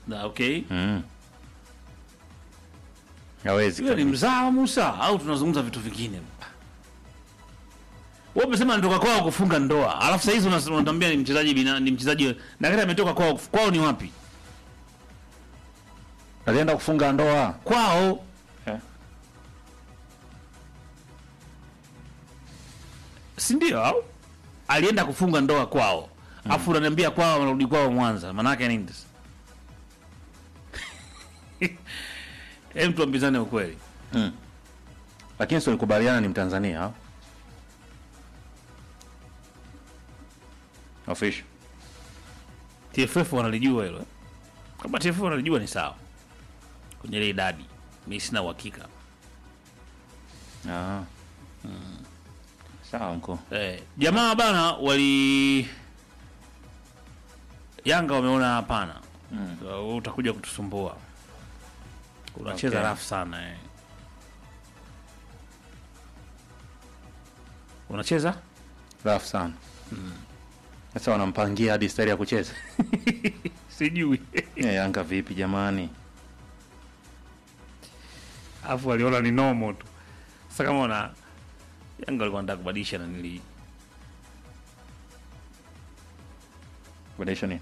Na, okay mm. hawezi Yule ni kabisa. mzaa wa Musa au tunazungumza vitu vingine? Wewe umesema anatoka kwao kufunga ndoa, alafu sasa hizi unas- unatambia ni mchezaji bina, ni mchezaji na kile ametoka kwao. Kwao ni wapi? alienda kufunga ndoa Kwao Eh. si ndio? Au alienda kufunga ndoa kwao, alafu unaniambia kwao wanarudi kwao Mwanza, maanake nini? sasa? Hem, tuambizane ukweli. lakini si ulikubaliana ni mtanzania au? official TFF wanalijua hilo. eh? Kama TFF wanalijua ni sawa. Kwenye ile idadi. Mimi sina uhakika. ah. sawa mko Eh, jamaa bana wali Yanga wameona hapana. Mm. So, utakuja kutusumbua. Unacheza Okay. rafu sana eh. Unacheza? rafu sana sasa wanampangia hadi stari ya kucheza Sijui. ya Yanga vipi jamani Alafu waliona ni nomo tu. Sasa kama wana Yanga walikuwa wanataka kubadilisha na nili Badilisha nini?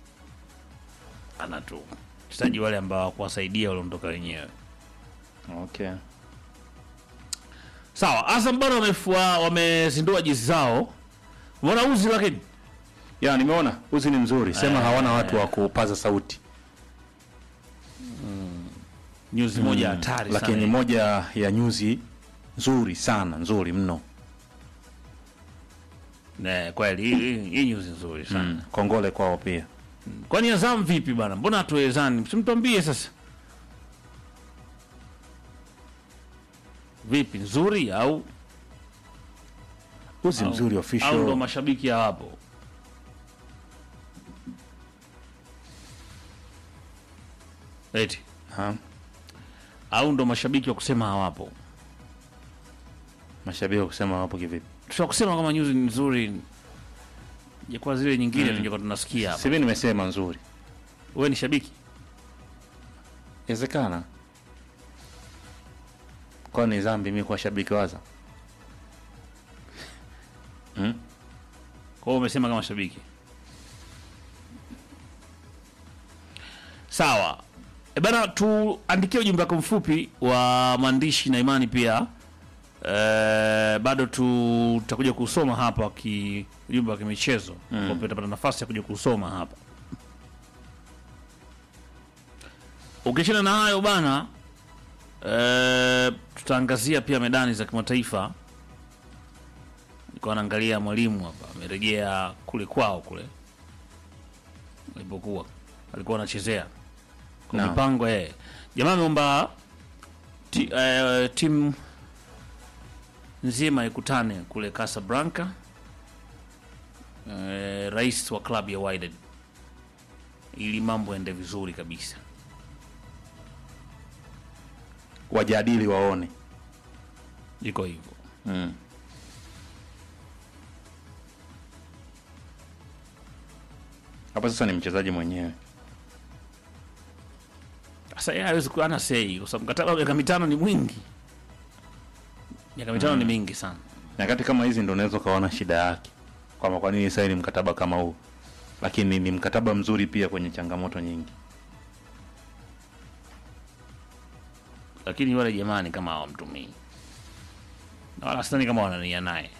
ana tu wachezaji wale ambao hawakuwasaidia waliondoka wenyewe. okay Sawa, Azam bado wamefua wamezindua jezi zao. Umeona uzi lakini ya nimeona uzi ni mzuri sema hawana watu wa kupaza sauti nyuzi moja hatari lakini sana. moja ya nyuzi nzuri sana nzuri mno Ne, kweli hii- hii hii nyuzi nzuri sana. mm. kongole kwao pia Kwani Azam vipi bana? Mbona hatuwezani? Simtuambie sasa. Vipi nzuri au uzi au- mzuri au ndo official mashabiki hawapo? Eti ha? au ndo mashabiki wa kusema hawapo? mashabiki kusema wapo kivipi Tutakusema kama nyuzi ni nzuri ya kwa zile nyingine tungekuwa tunasikia hapa. sivi nimesema nzuri Wewe ni shabiki? inawezekana kwa ni zambi mi kuwa shabiki waza mm? Kwa hiyo umesema kama shabiki. Sawa. E bana, tuandikie ujumbe wako mfupi wa maandishi na imani pia. E, bado tu- tutakuja kusoma hapa ki ujumbe wa kimichezo mm. Utapata nafasi ya kuja kusoma hapa. Ukiachana na hayo bana, e, tutaangazia pia medani za kimataifa nilikuwa naangalia mwalimu hapa amerejea kule kwao kule alipokuwa alikuwa anachezea kwa Naam. mipango eh. Jamaa ameomba ti, eh, timu nzima ikutane kule Casablanca. Eh, rais wa klabu ya Wydad ili mambo yaende vizuri kabisa. wajadili waone Iko hivyo. mm. hapa sasa ni mchezaji mwenyewe Sasa yeye hawezi kuwa ana sei kwa sababu mkataba wa miaka mitano ni mwingi. Miaka mitano ni mingi sana. nyakati kama hizi ndo unaweza ukaona shida yake kwamba kwa nini saini mkataba kama huu lakini ni mkataba mzuri pia kwenye changamoto nyingi lakini wale jamani kama hawamtumii na wala sidhani kama wanania naye,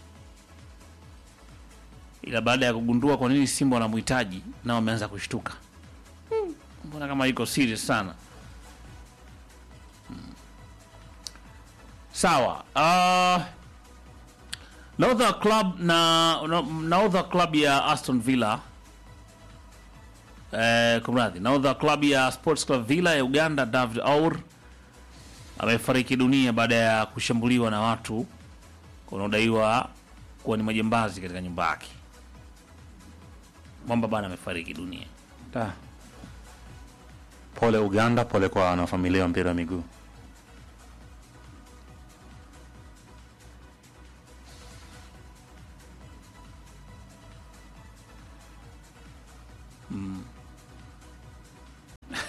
ila baada ya kugundua kwa nini Simba wanamhitaji na wameanza kushtuka, Hmm, mbona kama iko serious sana. Hmm. Sawa. Uh, nahodha club na na- nahodha club ya Aston Villa eh, kumradhi, nahodha club ya Sports Club Villa ya Uganda David Aur amefariki dunia baada ya kushambuliwa na watu wanaodaiwa kuwa ni majambazi katika nyumba yake. Mwamba bana amefariki dunia. Da. pole uganda pole kwa wanafamilia wa mpira wa miguu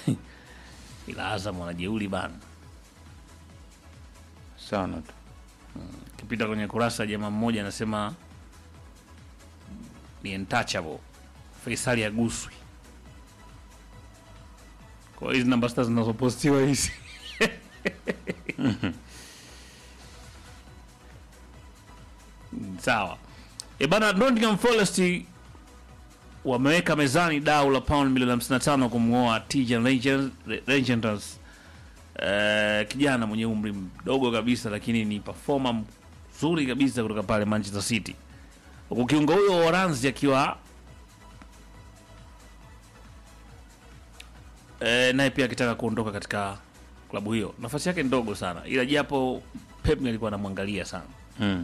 ila Azam wanajeuli bana. sana tu Kipita kwenye kurasa jamaa mmoja anasema ni untouchable, Faisali aguswi. Kwa hizi namba sita zinazopostiwa hizi sawa. E bana, Nottingham Forest wameweka mezani dau la pound milioni 55 kumng'oa Tijan Rangers eh, kijana mwenye umri mdogo kabisa, lakini ni performer mzuri kabisa kutoka pale Manchester City, huku kiungo huyo wa Uholanzi akiwa eh, naye pia akitaka kuondoka katika klabu hiyo. Nafasi yake ndogo sana, ila japo Pep alikuwa anamwangalia sana. mm.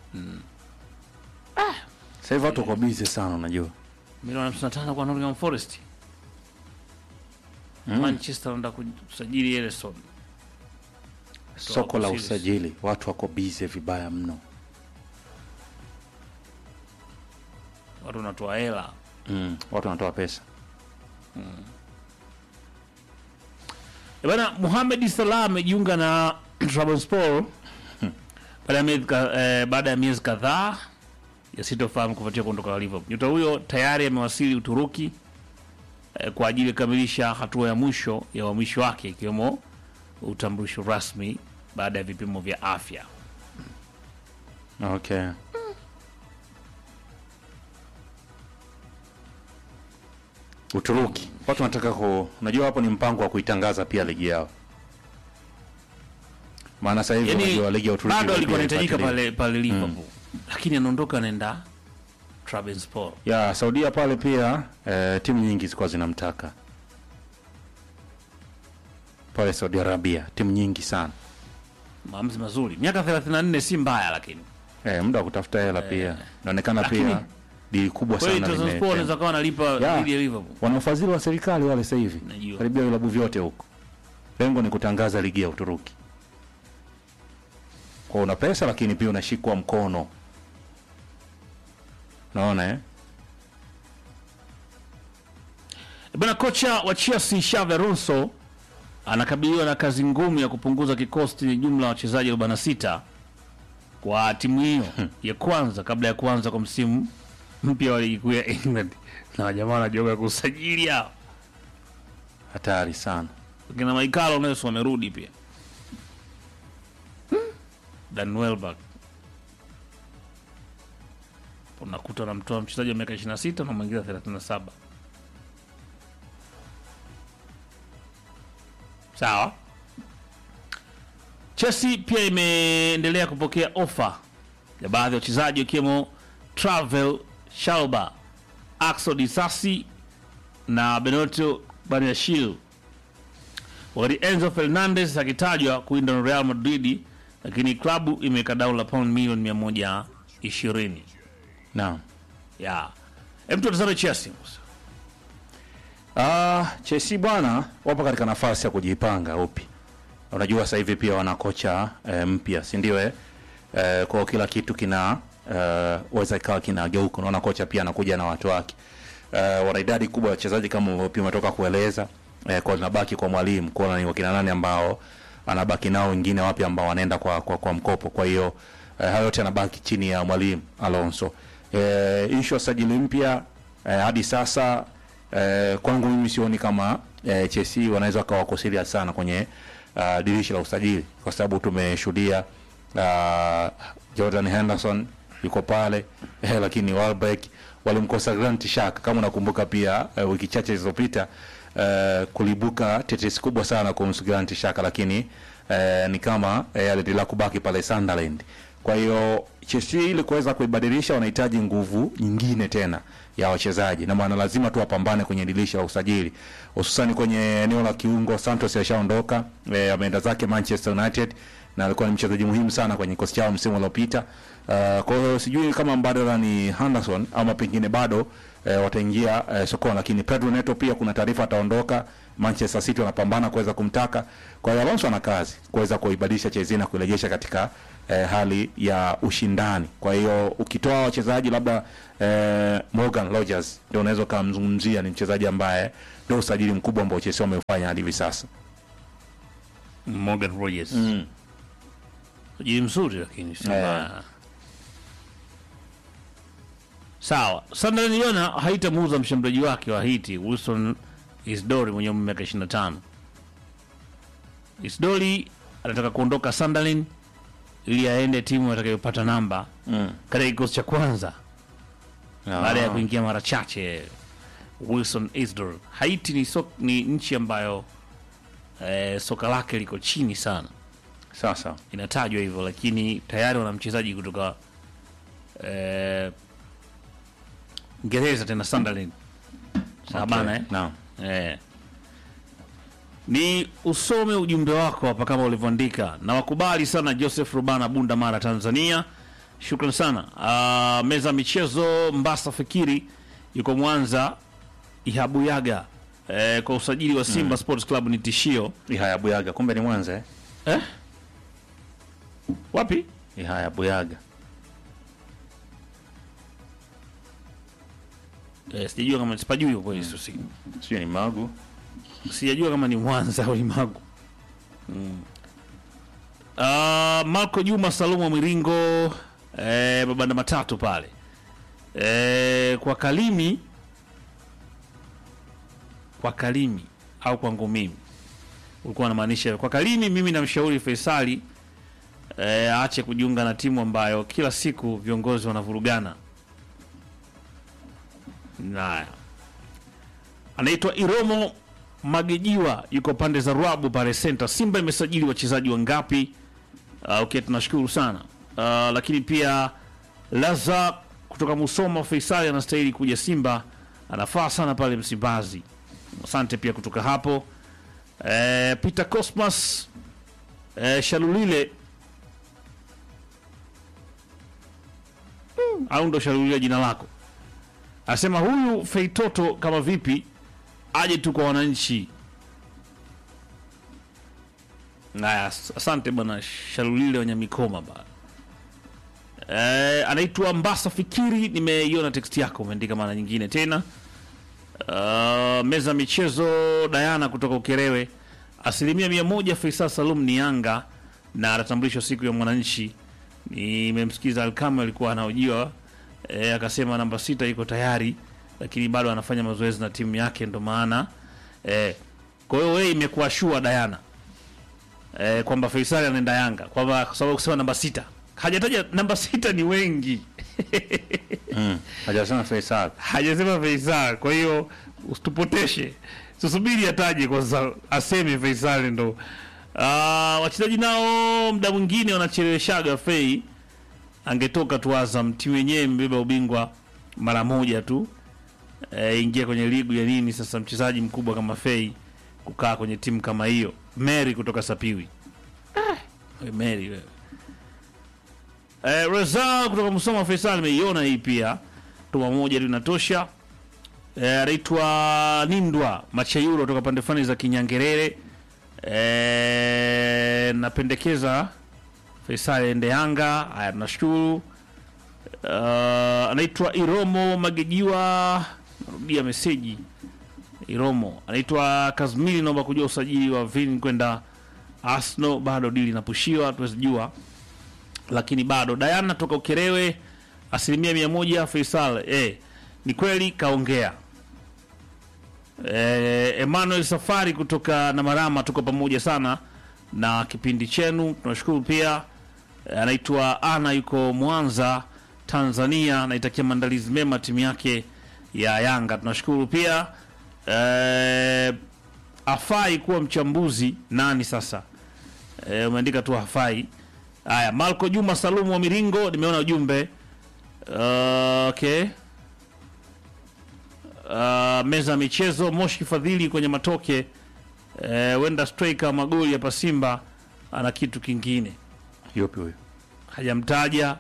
Sasa hivi watu wako busy sana unajua Milioni 55 kwa Nottingham Forest. Manchester anaenda kusajili Ederson. soko la serious. usajili watu wako busy vibaya mno Watu wanatoa hela. mm. watu wanatoa pesa E bana, Mohamed Salah amejiunga na Trabzonspor baada ya miezi ka- eh, baada ya miezi kadhaa yasitofahamu kufuatia kuondoka kwa Liverpool. Nyota huyo tayari amewasili Uturuki eh, kwa ajili ya kukamilisha hatua ya mwisho ya uhamisho wake ikiwemo utambulisho rasmi baada ya vipimo vya afya. okay Uturuki watu wanataka ku unajua hapo ni mpango wa kuitangaza pia ligi yao maana sasa hivi Yaani unajua ligi ya Uturuki bado alikuwa pia anahitajika ifuatiliwe. pale pale Liverpool, lakini anaondoka anaenda Trabzonspor. ya Saudia pale pia eh, timu nyingi zilikuwa zinamtaka pale Saudi Arabia, timu nyingi sana Maamuzi mazuri, miaka 34 si mbaya, lakini eh, muda wa kutafuta hela pia inaonekana Lakini- pia dili kubwa kweli sana Trabzonspor lime- anaweza kawa analipa Ya. dhidi ya Liverpool. wana ufadhili wa serikali wale sasa hivi Najua. karibia vilabu vyote huko, lengo ni kutangaza ligi ya Uturuki. Kwa una pesa lakini pia unashikwa mkono, naona eh? Bwana kocha wa Chelsea Xabi Alonso anakabiliwa na kazi ngumu ya kupunguza kikosi chenye jumla ya wachezaji 46 kwa timu hiyo ya kwanza kabla ya kuanza kwa msimu mpya wa ligi kuu ya England, na wajamaa wanajoga kusajili hao Hatari sana. kina Michael Nelson wamerudi pia, Dan Welbeck unakuta unamtoa mchezaji wa miaka 26 na mwingine 37. Sawa. Chelsea pia imeendelea kupokea ofa ya baadhi ya wachezaji wakiwemo Travel Shalba, Axel Disasi na Benito Baniashil, wakati Enzo Fernandez akitajwa kuinda na Real Madrid, lakini klabu imeweka dau la pound milioni 120 Naam. ya hem, tutazame Chelsea. Ah, Chelsea bwana wapo katika nafasi ya kujipanga upi. Unajua sasa hivi pia wana kocha eh, mpya, si ndio eh? Eh, kwa kila kitu kina eh, weza ikawa kinageuka. Unaona kocha pia anakuja na watu wake. Eh, wana idadi kubwa ya wachezaji kama pia umetoka kueleza. Eh, kwa linabaki kwa mwalimu kuona ni wakina nani ambao anabaki nao, wengine wapi ambao wanaenda kwa, kwa, kwa mkopo. Kwa hiyo eh, hayo yote yanabaki chini ya mwalimu Alonso. Eh, issue ya sajili mpya eh, hadi sasa eh, kwangu mimi sioni kama eh, Chelsea wanaweza wakawa wako serious sana kwenye uh, dirisha la usajili kwa sababu tumeshuhudia uh, Jordan Henderson yuko pale eh, lakini Welbeck walimkosa Granit Xhaka kama unakumbuka pia eh, wiki chache zilizopita eh, kulibuka tetesi kubwa sana kuhusu Granit Xhaka lakini eh, ni kama eh, aliendelea kubaki pale Sunderland kwa hiyo Chelsea ili kuweza kuibadilisha wanahitaji nguvu nyingine tena ya wachezaji, na maana lazima tu wapambane kwenye dirisha la usajili, hususani kwenye eneo la kiungo. Santos alishaondoka e, ameenda zake Manchester United na alikuwa ni mchezaji muhimu sana kwenye kikosi chao msimu uliopita. Uh, kwa hiyo sijui kama mbadala ni Henderson ama pengine bado e, wataingia e, sokoni, lakini Pedro Neto pia kuna taarifa ataondoka Manchester City wanapambana kuweza kumtaka. Kwa hiyo Alonso ana kazi kuweza kuibadilisha Chelsea na kuirejesha katika eh, hali ya ushindani. Kwa hiyo ukitoa wachezaji labda eh, Morgan Rogers ndio unaweza ukamzungumzia, ni mchezaji ambaye ndio usajili mkubwa ambao Chelsea wameufanya hadi hivi sasa. Morgan Rogers sajili mzuri lakini si Eh. mbaya. Sawa, Sunderland iliona haitamuuza mshambuliaji wake wa Haiti Wilson Isdori mwenye umri wa miaka 25. Isdori anataka kuondoka Sunderland ili aende timu atakayopata namba Mm. katika kikosi cha kwanza baada ya Ah. kuingia mara chache. Wilson Isdor. Haiti ni, so, ni nchi ambayo eh, soka lake liko chini sana Sasa inatajwa hivyo, lakini tayari wana mchezaji kutoka eh, Ngereza tena Sunderland. Sawa okay. bana eh? Naam. Eh. Ni usome ujumbe wako hapa kama ulivyoandika, na wakubali sana Joseph Rubana Bunda Mara Tanzania, shukran sana. Uh, meza ya michezo Mbasa Fikiri yuko Mwanza Ihabuyaga eh, kwa usajili wa Simba Sports Club ni tishio Ihaya Buyaga, kumbe ni Mwanza eh? eh? Wapi? Ihaya Buyaga. Eh, sijajua kama sipajui kwa kweli sio siku. Sio ni Magu. sijajua kama ni Mwanza au ni Magu. Mm. Uh, Marco Juma Salumu wa Miringo eh, mabanda matatu pale eh, kwa Kalimi kwa Kalimi au kwangu mimi ulikuwa unamaanisha kwa Kalimi. Mimi namshauri Faisali eh, aache kujiunga na timu ambayo kila siku viongozi wanavurugana. Naya anaitwa Iromo Magejiwa, yuko pande za Rwabu pale center. Simba imesajili wachezaji wangapi? Uh, okay, tunashukuru sana uh, lakini pia Laza kutoka Musoma, Faisali anastahili kuja Simba, anafaa sana pale Msimbazi. Asante pia kutoka hapo eh, Peter Cosmas eh, Shalulile Mm, au ndo Shalulile jina lako, anasema huyu Feitoto kama vipi aje tu kwa wananchi. Naya, asante bwana Shalulile wenye mikoma ba eh, anaitwa Mbasa Fikiri, nimeiona text yako umeandika mara nyingine tena. Uh, meza michezo Dayana kutoka Ukerewe, asilimia mia moja Faisal Salum ni Yanga na atatambulishwa siku ya mwananchi. Nimemsikiza Alkame alikuwa anaojiwa eh, akasema namba sita iko tayari, lakini bado anafanya mazoezi na timu yake, ndo maana eh, kwa hiyo wewe imekuwa shua Dayana eh, kwamba Faisal anaenda Yanga kwamba kwa sababu kusema namba sita hajataja namba sita ni wengi Mm. Hajasema Faisal. hajasema Faisal, kwa hiyo usitupoteshe, tusubiri ataje kwanza, aseme Faisal ndo. Ah, wachezaji nao mda mwingine wanacheleweshaga Fei, angetoka tu Azam, timu yenyewe mbeba ubingwa mara moja tu e, ingia kwenye ligu ya nini sasa, mchezaji mkubwa kama Fei kukaa kwenye timu kama hiyo. Mary kutoka Sapiwi, ah, we Mary wewe Eh, Reza kutoka Musoma Faisal ameiona hii pia. Tuma moja tu inatosha. Eh, anaitwa Nindwa Machayuro kutoka pande fani za Kinyangerere. Eh, napendekeza Faisal ende Yanga. Haya tunashukuru. Uh, anaitwa Iromo Magejiwa. Narudia meseji. Iromo. Anaitwa Kazmili naomba kujua usajili wa Vin kwenda Arsenal bado dili inapushiwa tuwezi jua lakini bado Diana toka Ukerewe asilimia mia moja Faisal eh, ni kweli kaongea. Eh, Emmanuel Safari kutoka Namarama, tuko pamoja sana na kipindi chenu, tunashukuru pia. Eh, anaitwa Ana, yuko Mwanza Tanzania, anaitakia maandalizi mema timu yake ya Yanga, tunashukuru pia. Eh, afai kuwa mchambuzi nani sasa? Eh, umeandika tu hafai. Haya, Marco Juma Salumu wa Miringo, nimeona ujumbe. Uh, okay. Uh, meza ya michezo Moshi Fadhili kwenye matoke uh, wenda striker magoli hapa Simba ana kitu kingine Yupi huyo? hajamtaja.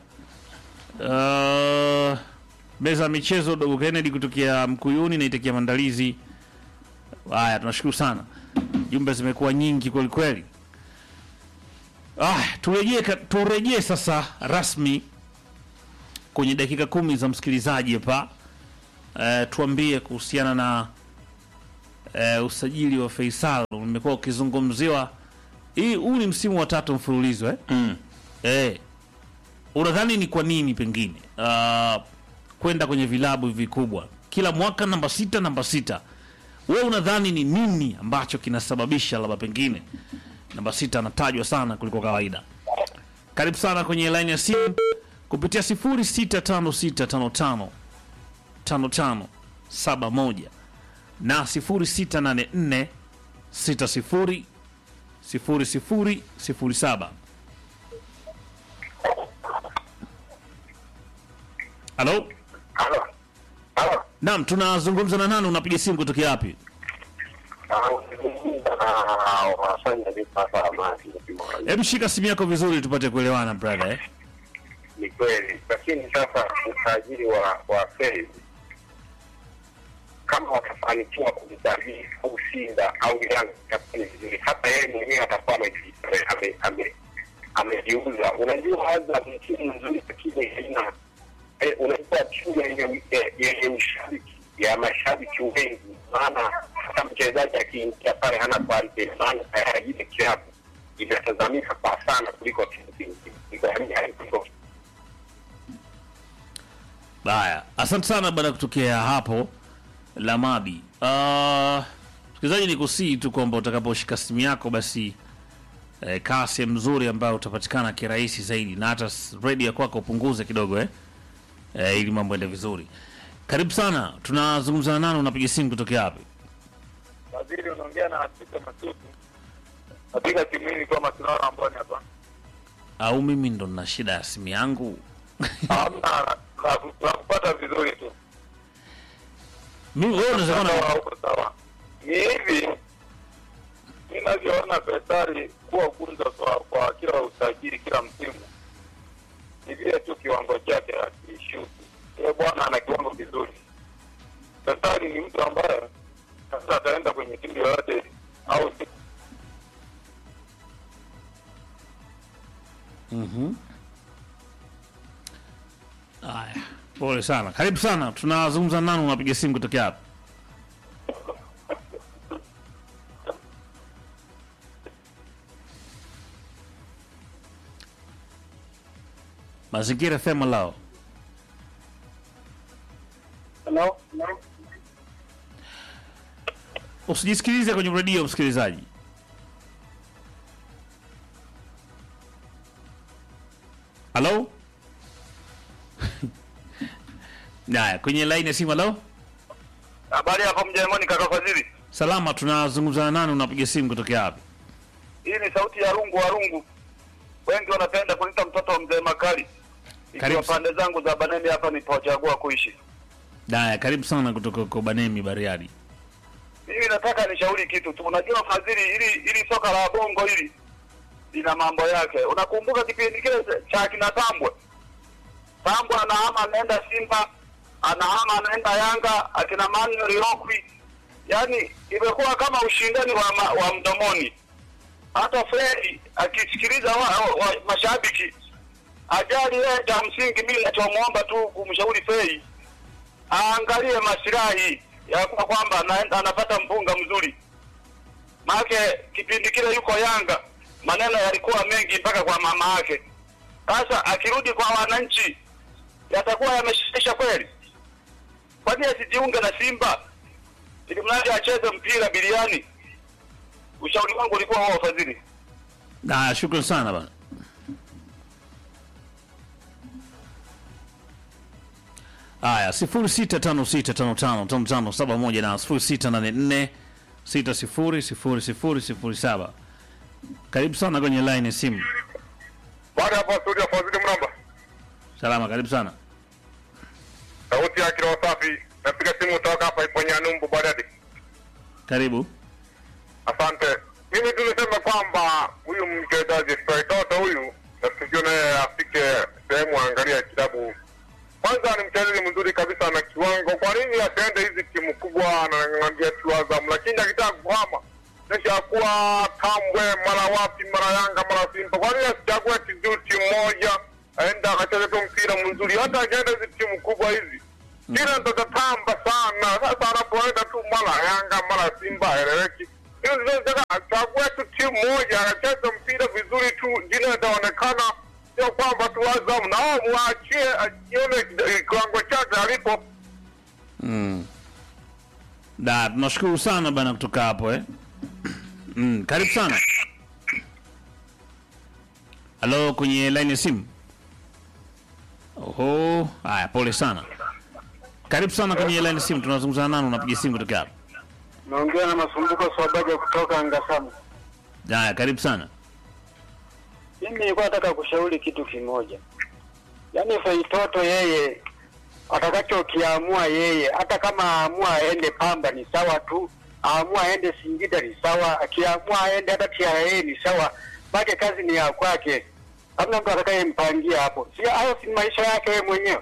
Uh, meza ya michezo Dogo Kennedy kutokea Mkuyuni naitakia maandalizi Haya, tunashukuru sana, jumbe zimekuwa nyingi kweli kweli. Ah, turejee ka- turejee sasa rasmi kwenye dakika kumi za msikilizaji hapa. Eh, tuambie kuhusiana na eh, usajili wa Faisal umekuwa ukizungumziwa. Hii huu ni msimu wa tatu mfululizo eh? Mm. Eh, unadhani ni kwa nini pengine uh, kwenda kwenye vilabu vikubwa kila mwaka namba sita namba sita wewe unadhani ni nini ambacho kinasababisha labda pengine namba sita anatajwa sana kuliko kawaida karibu sana kwenye line ya simu kupitia 065655 5571 na 0684 60 00 07 halo Halo. Halo. naam tunazungumza na nani unapiga simu kutokea wapi Ah, ukizungumza na wafanya vipasa amani hebu shika simu yako vizuri tupate kuelewana brother eh? ni kweli, lakini sasa usajili wa wa Fei kama watafanikiwa kumsajili au Simba au Yanga itakuwa ni vizuri, hata yeye mwenyewe atakuwa ameji- ame- ame- amejiuza. Unajua, Azam ni timu nzuri, lakini haina eh, unajua timu yenye eh, yenye ushabiki ya mashabiki wengi, maana hata mchezaji akiingia pale hana quality, maana tayari ile klabu inatazamika kwa sana kuliko timu zingine, Kuliko- kuliko Haya, asante sana bwana kutokea hapo Lamadi. Uh, msikilizaji, ni kusii tu kwamba utakaposhika simu yako basi eh, kaa sehemu nzuri ambayo utapatikana kirahisi zaidi, na hata s- redio ya kwako upunguze kidogo eh? Eh, ili mambo ende vizuri. Karibu sana, tunazungumza na nani? Unapiga simu kutokea wapi? Waziri unaongea na Afrika Masuku. Napiga simu hii kwa masuala ambayo ni hapa. Au mimi ndo nina shida ya simu yangu? Hamna na kupata vizuri tu. Mimi wewe unaweza kuwa Sawa na huko sawa. Ni hivi ninavyoona Faisali kuwa gunza kwa, kwa kila usajili kila msimu. Ni vile tu kiwango chake hakishuki. Yeye bwana ana kiwango kizuri. Faisali ni mtu ambaye sasa ataenda kwenye timu yoyote au Haya, pole sana. Karibu sana, tunazungumza na nani? Unapiga simu kutokea wapi? Mazingira FM lao. Hello? Usijisikilize kwenye redio, msikilizaji. Halo? Naya, kwenye line ya simu. Halo, Habari hapo mjengoni kaka Fadhili. salama. Tunazungumza na nani? Unapiga simu kutokea wapi? Hii ni sauti ya rungu wa rungu. Wengi wanapenda kunita mtoto wa mzee Makali. Karibu Ikiwa pande zangu za Baneni hapa nilipochagua kuishi. Naya, karibu sana kutoka huko Banemi, Bariadi. Mimi nataka nishauri kitu tu. Unajua Fadhili, ili ili soka la bongo hili lina mambo yake. Unakumbuka kipindi kile cha kina Tambwe? Tambwe anahama anaenda Simba, anahama anaenda Yanga, akina Manuel Okwi. Yaani imekuwa kama ushindani wa, ma, wa mdomoni. Hata Fredi akisikiliza wa, wa, wa, mashabiki ajali yeye cha msingi, mimi nachomwomba tu kumshauri Fei aangalie masilahi ya kwa kwamba anaenda anapata mpunga mzuri. Maake kipindi kile yuko Yanga, maneno yalikuwa mengi mpaka kwa mama yake. Sasa akirudi kwa wananchi yatakuwa yameshisha kweli? Kwa nini asijiunge na Simba ili mradi acheze mpira biliani? Ushauri wangu ulikuwa wao Fadhili. Naya, shukran sana bana. Haya, 0656555571 na 0684600007. Karibu sana kwenye line ya simu. Baada hapo studio Fadhili Mramba. Salama, karibu sana. Sauti ya kilo safi. Napiga simu kutoka hapa Iponya Numbu Badadi. Karibu. Asante. Mimi tu niseme kwamba huyu mchezaji Faitoto huyu nafikiri naye afike sehemu aangalia kilabu. Kwanza ni mchezaji mzuri kabisa na kiwango. Kwa nini asiende hizi timu kubwa anang'ang'ania tu Azam, lakini akitaka kuhama kisha kuwa Tambwe mara wapi mara Yanga mara Simba, kwa nini asichague tu timu moja aenda akacheze tu mpira mzuri? Hata akienda hizi timu kubwa hizi kila ndo tatamba sana. Sasa anapoenda tu mara Yanga mara Simba aeleweki. Hiyo ndio nataka achague tu timu moja akacheze mpira vizuri tu, jina itaonekana, sio kwamba tu Azam na wao muachie ajione kiwango chake alipo. Da, tunashukuru sana bana kutoka hapo eh. Mm, karibu sana. Halo, kwenye line ya simu. Oho, haya pole sana. Karibu sana kwenye line ya simu, tunazungumza nani, unapiga simu kutoka hapo. Naongea na Masumbuko Swabaja kutoka Ngasamu. Haya, karibu sana. Mimi nilikuwa nataka kushauri kitu kimoja, yaani Feitoto yeye atakachokiamua yeye, hata kama aamua aende Pamba ni sawa tu, aamua aende Singida ni sawa, akiamua aende hata TRA ni sawa, make kazi ni ya kwake, hamna mtu atakayempangia hapo. Si hayo si maisha yake yeye mwenyewe.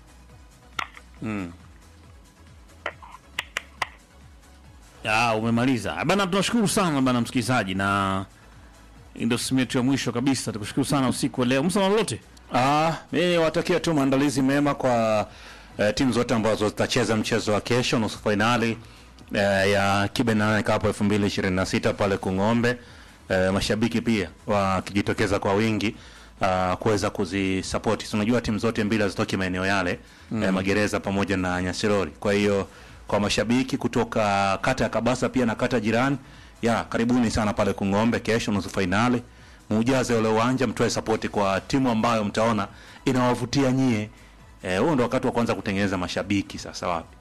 Ah, umemaliza. Bana tunashukuru sana bana msikilizaji na ndio simu yetu ya mwisho kabisa. Tukushukuru sana usiku wa leo. Msana lolote? Ah, mimi watakia tu maandalizi mema kwa eh, timu zote ambazo zitacheza mchezo wa kesho nusu fainali eh, ya Kibe Nane Cup 2026 pale Kung'ombe. Eh, mashabiki pia wakijitokeza kwa wingi uh, kuweza kuzisapoti. So, unajua timu zote mbili hazitoki maeneo yale mm. eh, Magereza pamoja na Nyasirori. Kwa hiyo kwa mashabiki kutoka kata ya Kabasa pia na kata jirani ya karibuni sana pale Kung'ombe kesho nusu fainali muujaze ule uwanja mtoe sapoti kwa timu ambayo mtaona inawavutia nyie. Eh, huo ndo wakati wa kwanza kutengeneza mashabiki sasa wapi?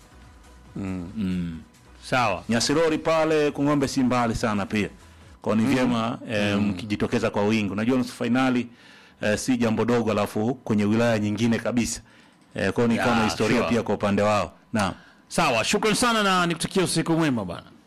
Sawa. Nyasirori pale Kung'ombe si mbali sana pia. Kwa ni vyema eh, mkijitokeza kwa wingi. Unajua nusu fainali eh, si jambo dogo alafu kwenye wilaya nyingine kabisa. Eh, kwa hiyo ni Ya, kama historia sure. pia kwa upande wao. Naam. Sawa, shukrani sana na nikutakia usiku mwema bana.